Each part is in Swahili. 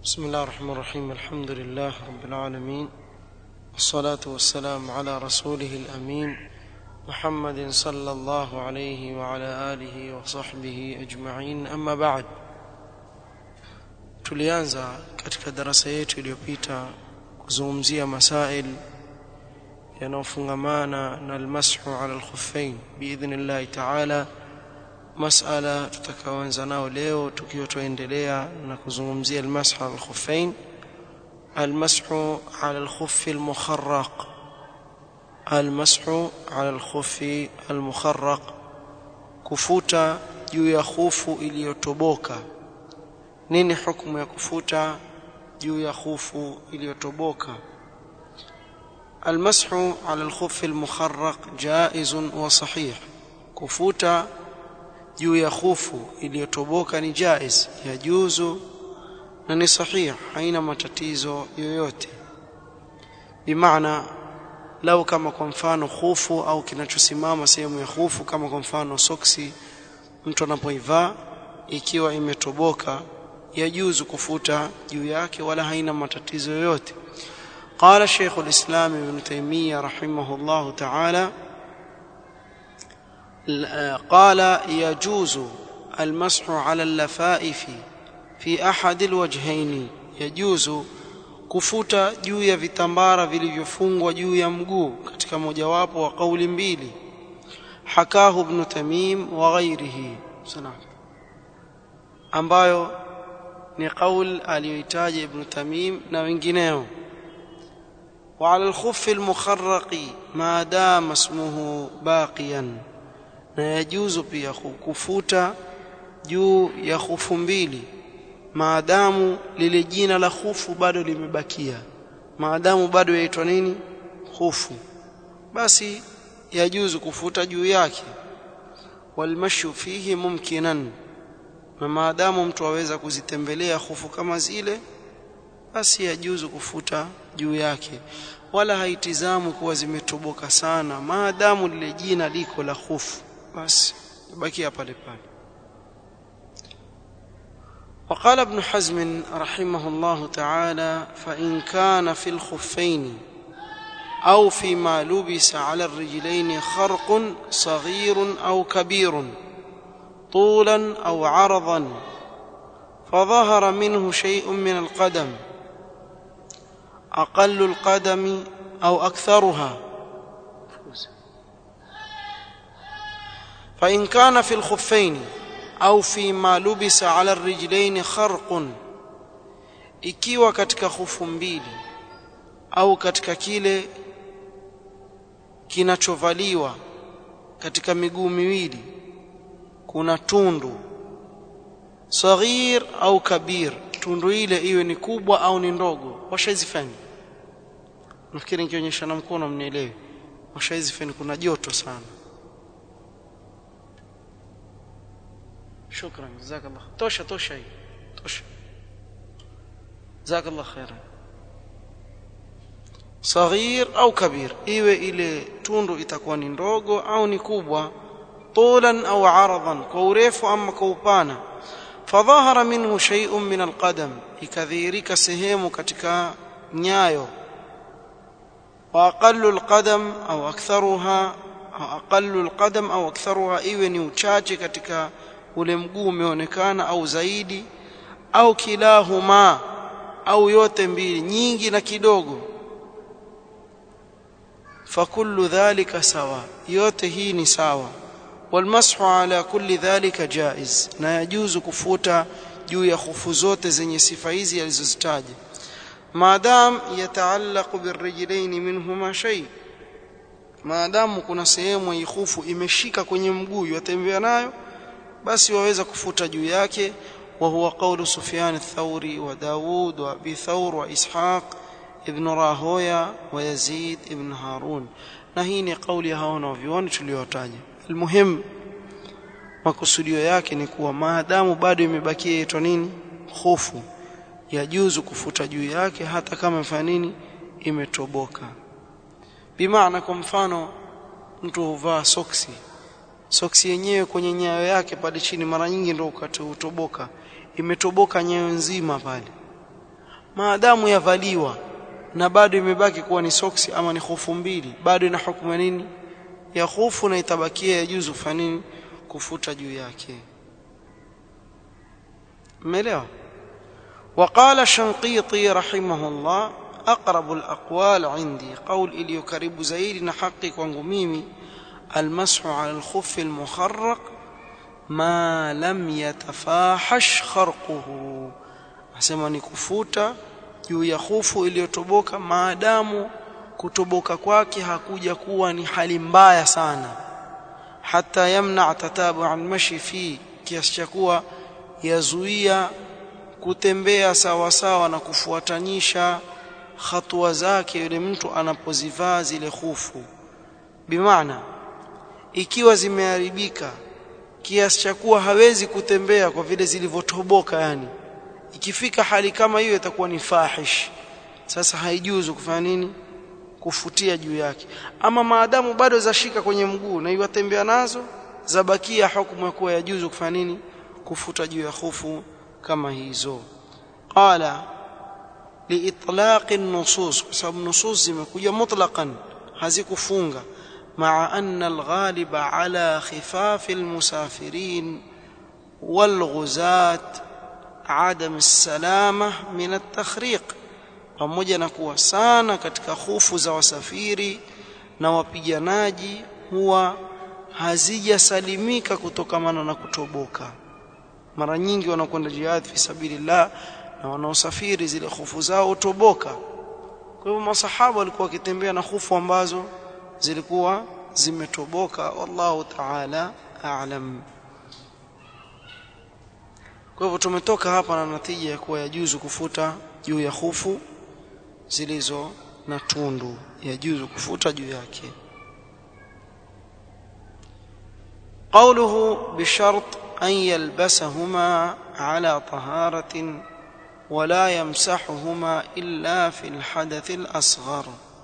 بسم الله الرحمن الرحيم الحمد لله رب العالمين والصلاة والسلام على رسوله الأمين محمد صلى الله عليه وعلى آله وصحبه أجمعين أما بعد tulianza katika darasa yetu iliyopita kuzungumzia masail yanayofungamana na almashu ala alkhuffain biidhnillahi taala masala tutakaoanza nao leo tukiwa tuendelea na kuzungumzia almashu ala alkhuffain almashu ala alkhuffi almukharraq almashu ala alkhuffi almukharraq kufuta juu ya khufu iliyotoboka nini hukumu ya kufuta juu ya khufu iliyotoboka المسح على الخف المخرق جائز وصحيح كفوتا juu ya khufu iliyotoboka ni jaiz yajuzu na ni sahih haina matatizo yoyote bimaana lau kama kwa mfano khufu au kinachosimama sehemu ya khufu kama kwa mfano soksi mtu anapoivaa ikiwa imetoboka yajuzu kufuta juu yake wala haina matatizo yoyote قال شيخ الإسلام ابن تيمية رحمه الله تعالى قال يجوز المسح على اللفائف في أحد الوجهين يجوز kufuta juu ya vitambara vilivyofungwa juu ya mguu katika mojawapo wa kauli mbili hakahu ibn tamim wa ghairihi ambayo ni kaul aliyoitaja ibn tamim na wengineo وعلى الخف المخرق ما دام اسمه باقيا na yajuzu pia kufuta juu ya khufu mbili maadamu lile jina la khufu bado limebakia maadamu bado yaitwa nini khufu basi yajuzu kufuta juu yake walmashu fihi mumkinan na maadamu mtu aweza kuzitembelea khufu kama zile basi yajuzu kufuta juu yake wala haitizamu kuwa zimetoboka sana maadamu lile jina liko la khufu basi bakia pale pale وقال ابن حزم رحمه الله تعالى فإن كان في الخفين أو فيما لبس على الرجلين خرق صغير أو كبير طولا أو عرضا فظهر منه شيء من القدم أقل القدم أو أكثرها فإن كان في الخفين أو فيما لبس على الرجلين خرق ikiwa katika khufu mbili au katika kile kinachovaliwa katika miguu miwili kuna tundu saghir au kabir tundu ile iwe ni kubwa au ni ndogo washaizifanya nafikiri nikionyesha na mkono mnielewe washaizifanya kuna joto sana shukran jazakallah tosha tosha hii tosha jazakallah khairan saghir au kabir iwe ile tundu itakuwa ni ndogo au ni kubwa طولا au aradan kwa urefu ama kwa upana fadhahara minhu shay'un min alqadam ikadhihirika sehemu katika nyayo wa aqallu alqadam au aktharuha au aqallu alqadam au aktharuha iwe ni uchache katika ule mguu umeonekana au zaidi au kilahuma au yote mbili nyingi na kidogo fakullu dhalika sawa yote hii ni sawa والمسح على كل ذلك جائز na yajuzu kufuta juu ya khufu zote zenye sifa hizi alizozitaja maadam yataallaqu birrijlain minhuma shay maadamu kuna sehemu ya khufu imeshika kwenye mguu yatembea nayo basi waweza kufuta juu yake wa huwa qawlu Sufyan ath-Thawri wa Dawud wa Abi Thawr wa Ishaq ibn Rahoya wa Yazid ibn Harun na hii ni kauli ya hao wanavyuoni tuliyotaja almuhim makusudio yake ni kuwa maadamu bado imebakia yaitwa nini hofu yajuzu kufuta juu yake hata kama imefanya nini imetoboka bimaana kwa mfano mtu huvaa soksi soksi yenyewe kwenye nyayo yake pale chini mara nyingi ndio ukati utoboka imetoboka nyayo nzima pale maadamu yavaliwa na bado imebaki kuwa ni soksi ama ni khufu mbili bado ina hukumu nini ya khufu na itabakia ya juzu fanini kufuta juu yake umeelewa وقال الشنقيطي رحمه الله أقرب الأقوال عندي قول إلي كريب زيد نحقق وانغميمي المسح على الخف المخرق ما لم يتفاحش خرقه asema ni kufuta juu ya khufu iliyotoboka maadamu kutoboka kwake hakuja kuwa ni hali mbaya sana hata yamna tatabu an mashi fi kiasi cha kuwa yazuia kutembea sawa sawa na kufuatanisha hatua zake yule mtu anapozivaa zile khufu bimaana ikiwa zimeharibika kiasi cha kuwa hawezi kutembea kwa vile zilivyotoboka yani ikifika hali kama hiyo itakuwa ni fahish sasa haijuzu kufanya nini kufutia juu yake ama maadamu bado zashika kwenye mguu na iwatembea nazo zabakia hukumu ya kuwa yajuzu kufanya nini kufuta juu ya khufu kama hizo qala liitlaq an-nusus kwa sababu nusus zimekuja mutlaqan hazikufunga مع أن الغالب على خفاف المسافرين والغزاة عدم السلامة من التخريق pamoja na kuwa sana katika hofu za wasafiri na wapiganaji huwa hazijasalimika kutokamana na kutoboka mara nyingi wanakwenda jihad fi sabilillah na wanaosafiri zile hofu zao utoboka kwa hivyo masahaba walikuwa wakitembea na hofu ambazo zilikuwa zimetoboka wallahu ta'ala a'lam kwa hivyo tumetoka hapa na natija ya kuwa yajuzu kufuta juu ya hufu zilizo na tundu yajuzu kufuta juu yake قوله بشرط أن يلبسهما على طهارة ولا يمسحهما إلا في الحدث الأصغر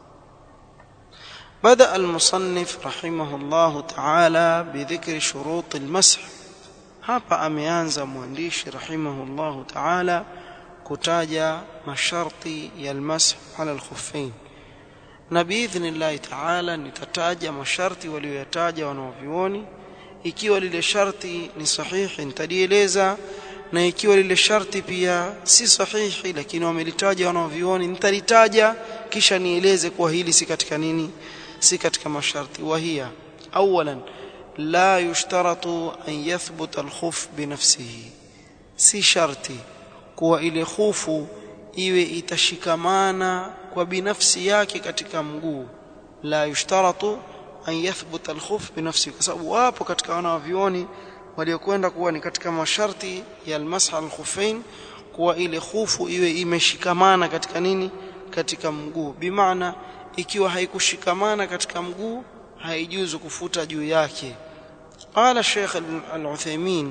بدأ المصنف رحمه الله تعالى بذكر شروط المسح hapa ameanza mwandishi rahimahullahu ta'ala kutaja masharti ya almasah ala alkhuffain na biidhnillah ta'ala nitataja masharti walioyataja wanaovioni ikiwa lile sharti ni sahihi nitalieleza na ikiwa lile sharti pia si sahihi lakini wamelitaja wanaovioni nitalitaja kisha nieleze kuwa hili si katika nini si katika masharti wahia awalan لا يشترط أن يثبت الخف بنفسه si sharti kuwa ile khufu iwe itashikamana kwa binafsi yake katika mguu la yushtaratu an yathbuta alkhuf binafsi kwa sababu wapo katika wanavyuoni waliokwenda kuwa ni katika masharti ya almasah alkhuffain kuwa ile khufu iwe imeshikamana katika nini katika mguu bimaana ikiwa haikushikamana katika mguu haijuzu kufuta juu yake قال الشيخ العثيمين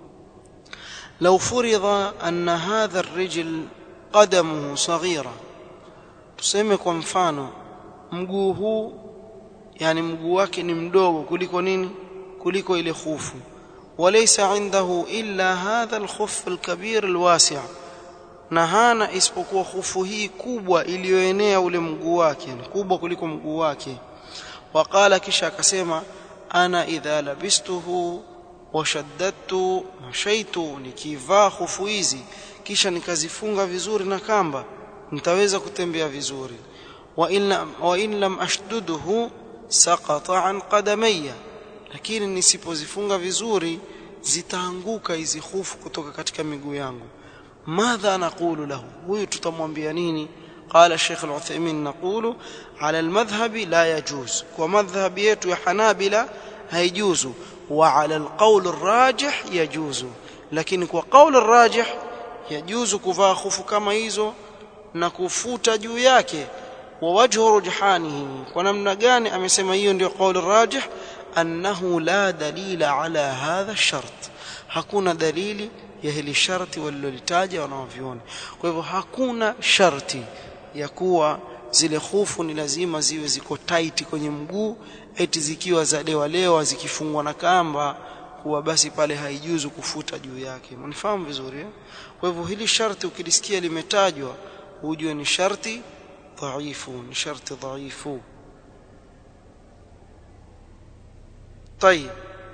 لو فرض أن هذا الرجل قدمه صغيرة tuseme kwa mfano mguu huu yani mguu wake ni mdogo kuliko nini kuliko ile khufu walaysa indahu illa hadha alkhuff alkabir alwasi' na hana isipokuwa khufu hii kubwa iliyoenea ule mguu wake kubwa kuliko mguu wake waqala kisha akasema ana idha labistuhu washaddadtu mashaitu nikivaa khufu hizi kisha nikazifunga vizuri na kamba nitaweza kutembea vizuri wa in wa in lam ashduduhu saqata an qadamayya lakini nisipozifunga vizuri zitaanguka hizi khufu kutoka katika miguu yangu madha naqulu lahu huyu tutamwambia nini قال الشيخ العثيمين نقول على المذهب لا يجوز ومذهب yetu ya Hanabila haijuzu وعلى القول الراجح يجوز lakini kwa قول الراجح يجوز kuvaa khufu kama hizo na kufuta juu yake wa wajhu rujhanihi kwa namna gani amesema hiyo ndio qaul rajih annahu la dalila ala hadha ash-shart hakuna dalili ya hili sharti walilolitaja wanaoviona kwa hivyo hakuna sharti ya kuwa zile khufu ni lazima ziwe ziko tight kwenye mguu eti zikiwa za lewa lewa zikifungwa na kamba kuwa basi pale haijuzu kufuta juu yake mnifahamu vizuri eh? kwa hivyo hili sharti ukilisikia limetajwa hujue ni sharti dhaifu ni sharti dhaifu طيب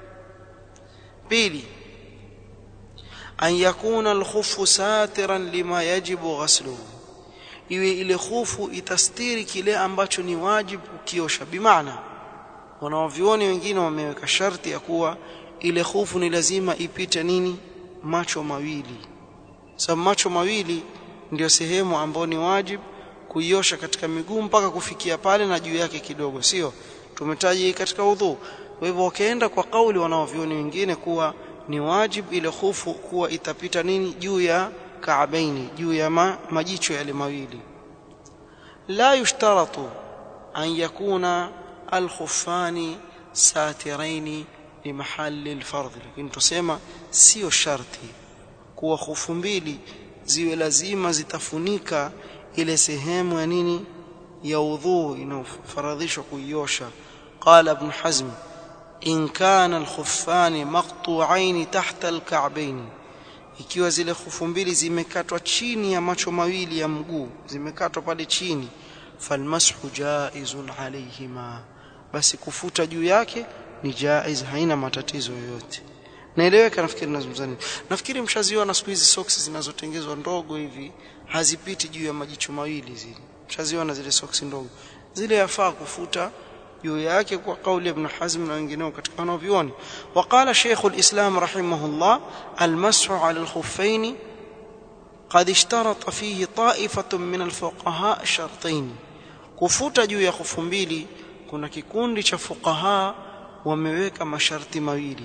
بيلي أن يكون الخف ساترا لما يجب غسله iwe ile khufu itastiri kile ambacho ni wajibu kukiosha bimaana wanaovioni wengine wameweka sharti ya kuwa ile khufu ni lazima ipite nini macho mawili sababu macho mawili ndio sehemu ambayo ni wajibu kuiosha katika miguu mpaka kufikia pale na juu yake kidogo sio tumetaja katika udhu kwa hivyo wakaenda kwa kauli wanaovioni wengine kuwa ni wajib ile khufu kuwa itapita nini juu ya kaabaini juu ya ma, majicho yale mawili la yushtaratu an yakuna alkhuffani satiraini limahali alfardh lakini tusema sio sharti kuwa khufu mbili ziwe lazima zitafunika ile sehemu ya nini ya udhu inayofaradhishwa kuiosha qala ibn hazm in kana alkhuffani maqtu'ain tahta alka'bayn ikiwa zile khufu mbili zimekatwa chini ya macho mawili ya mguu zimekatwa pale chini falmashu jaizun alayhima basi kufuta juu yake ni jaiz haina matatizo yoyote naeleweka nafikiri nazungumza nini nafikiri mshaziona siku hizi socks zinazotengezwa ndogo hivi hazipiti juu ya majicho mawili zile mshaziona zile socks ndogo zile yafaa kufuta juu yake kwa kauli ibn Hazm na wengineo katika wanavyuoni waqala Sheikh al-Islam rahimahullah al-mashu 'ala al-khuffayn قد اشترط فيه طائفة من الفقهاء شرطين kufuta juu ya khufu mbili kuna kikundi cha fuqaha wameweka masharti mawili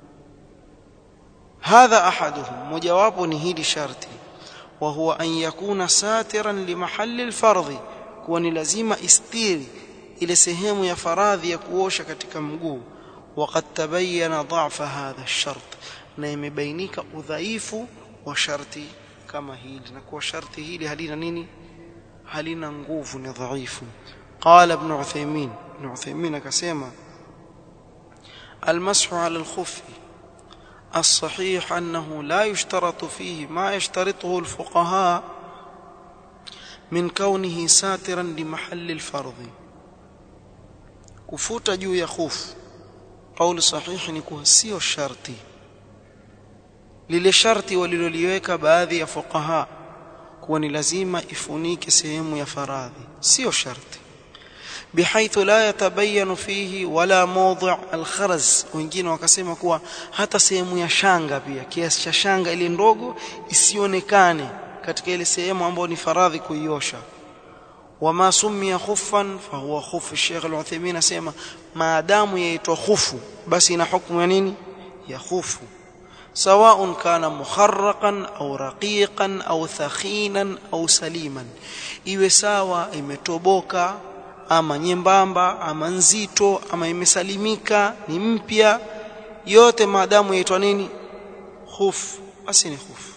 hadha ahaduhum mojawapo ni hili sharti wa huwa an yakuna satiran limahalli alfardhi kuwa ni lazima istiri ile sehemu ya faradhi ya kuosha katika mguu waqad tabayyana dha'fa hadha ash-shart na imebainika udhaifu wa sharti kama hili na kuwa sharti hili halina nini halina nguvu ni dhaifu qala ibn Uthaymeen ibn Uthaymeen akasema المسح على الخف الصحيح أنه لا يشترط فيه ما يشترطه الفقهاء من كونه ساترا لمحل الفرض kufuta juu ya khufu kauli sahihi ni kuwa sio sharti lile sharti waliloliweka baadhi ya fuqaha kuwa ni lazima ifunike sehemu ya faradhi sio sharti bihaithu la yatabayanu fihi wala mawdhi' alkharaz wengine wakasema kuwa hata sehemu ya shanga pia kiasi cha shanga ile ndogo isionekane katika ile sehemu ambayo ni faradhi kuiosha wama summiya khuffan fahuwa khuf Sheikh Al-Uthaymeen asema maadamu yaitwa khufu basi ina hukumu ya nini ya khufu سواء كان مخرقا او رقيقا او ثخينا او سليما iwe sawa imetoboka ama nyembamba ama nzito ama imesalimika ni mpya yote maadamu yaitwa nini khuf basi ni khuf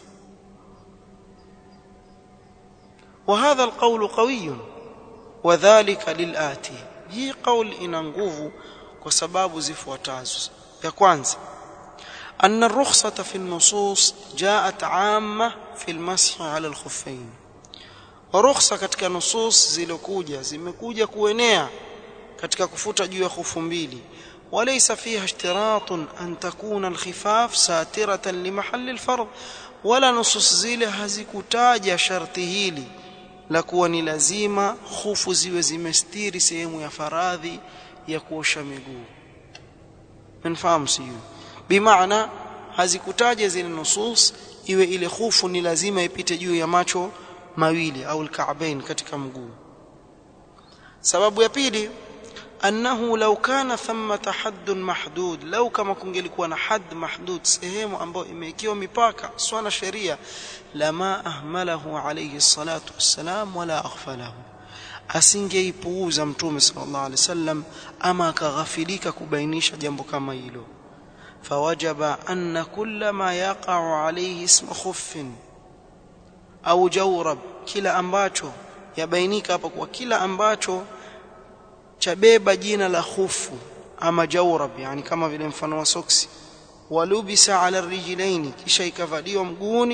وهذا القول قوي وذلك للآتي hii قول ina nguvu kwa sababu zifuatazo ya kwanza أن الرخصة في النصوص جاءت عامة في المسح على الخفين رخصة katika nusus zilokuja zimekuja kuenea katika kufuta juu ya khufu mbili وليس فيها اشتراط أن تكون الخفاف ساترة لمحل الفرض ولا نصوص zile hazikutaja sharti hili la kuwa ni lazima khufu ziwe zimestiri sehemu ya faradhi ya kuosha miguu mnafahamu sio bimaana hazikutaja zile nusus iwe ile khufu ni lazima ipite juu ya macho mawili au alka'bain katika mguu sababu ya pili annahu law kana thamma haddun mahdud law kama kungelikuwa na hadd mahdud sehemu ambayo imewekewa mipaka swala sheria lama ahmalahu alayhi salatu wassalam wala aghfalahu asingeipuuza mtume sallallahu alaihi wasallam ama akaghafilika kubainisha jambo kama hilo فوجب أن كل ما يقع عليه اسم خف أو جورب kila ambacho yabainika hapa kwa kila ambacho chabeba jina la khufu ama jawrab yani kama vile mfano wa soksi walubisa ala rijlaini kisha ikavaliwa mguuni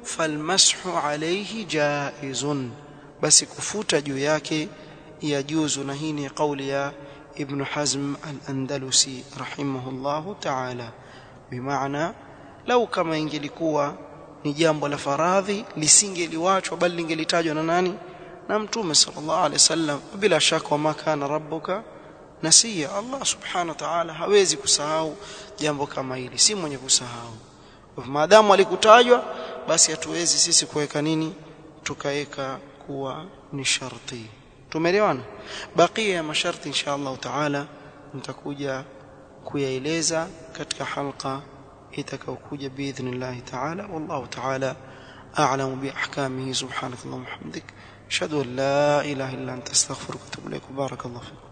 falmashu alayhi jaizun basi kufuta juu yake yajuzu na hii ni kauli ya ibn hazm al-andalusi rahimahullahu ta'ala bimaana lau kama ingelikuwa ni jambo la faradhi lisingeliwachwa bali lingelitajwa na nani na mtume sallallahu alaihi wasallam bila shaka wama kana rabbuka nasiya Allah subhanahu wa ta'ala hawezi kusahau jambo kama hili si mwenye kusahau maadamu alikutajwa basi hatuwezi sisi kuweka nini tukaweka kuwa ni sharti tumeelewana bakia ya masharti insha Allah taala nitakuja kuyaeleza katika halqa itakayokuja biidhnillah taala wallahu taala a'lamu bi ahkamihi subhanaka allahumma hamdik ashhadu an la ilaha illa anta astaghfiruka wa atubu ilaik barakallahu fiik